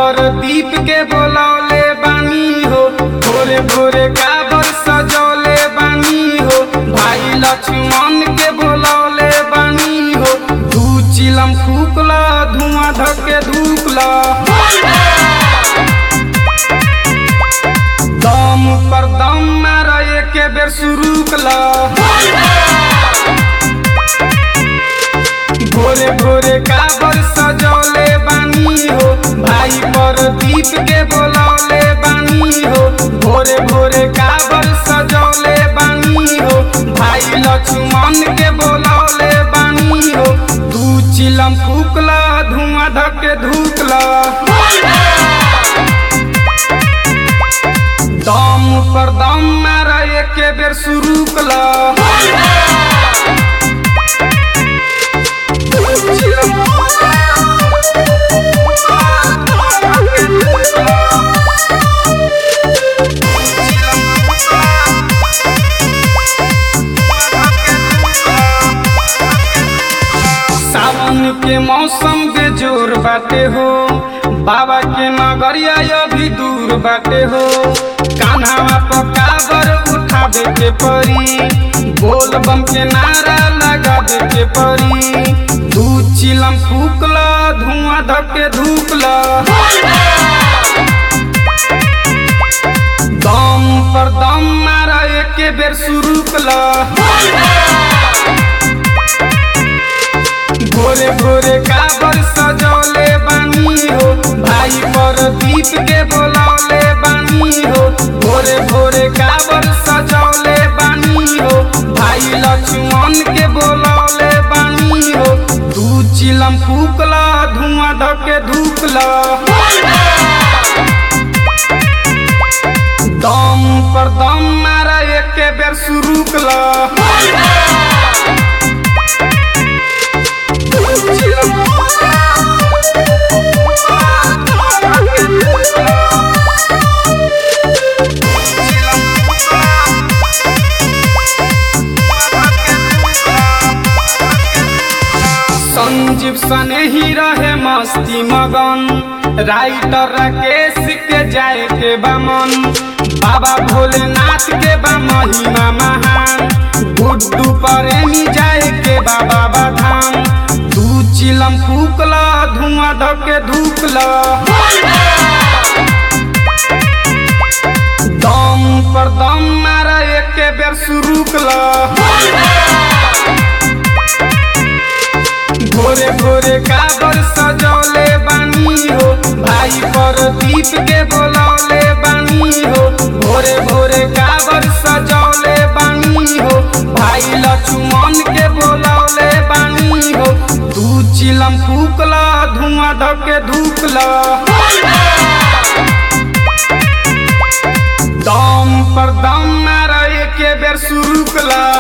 पर दीप के बोलौले बानी हो भोरे भोरे काबर सजौले बानी हो भाई लक्ष्मण के बोलौले बानी हो दू चिलम फूकला धुआं धके धूकला दम पर दम मारा के बेर शुरू कला भोरे भोरे काबर सजौले बानी हो भाई पर दीप के बोलौले बानी हो भोरे भोरे काबर सजौले बानी हो भाई लक्ष्मण के बोलौले बानी हो दू चिलम फूकला धुआं धके धूकला दम पर दम मारा के बेर शुरू कला सावन के मौसम के जोर बाटे हो बाबा के नगरिया अभी दूर बाटे हो कान्हावा पर काबर उठावे के परी बोल बम के नारा लगावे के परी दू चिलम फूकला धुआं धके धूकला दम पर दम मारा एके बेर शुरू कला भोरे भोरे काबर सजौले बानी हो भाई पर दीप के बोलौले बानी हो भोरे भोरे काबर सजौले बानी हो भाई लक्ष्मण के बोलौले बानी हो दू चिलम फूकला धुआं धके धूकला दम पर दम मारा एके बेर शुरू कला संजीव सने ही रहे मस्ती मगन राइटर राकेश के जाए के बमन बाबा भोलेनाथ के बा महिमा महान गुड्डू प्रेमी जाए के बा बाबा धाम दू चिलम फूकला धुआं धके धूकला दम पर दम मारा एके बेर शुरू कला भोरे भोरे काबर सजौले बानी हो भाई पर दीप के बोलौले बानी हो भोरे भोरे काबर सजौले बानी हो भाई लक्ष्मण के बोलौले बानी हो दू चिलम फूकला धुआं धके धूकला दम पर दम मारा एके बेर शुरू कला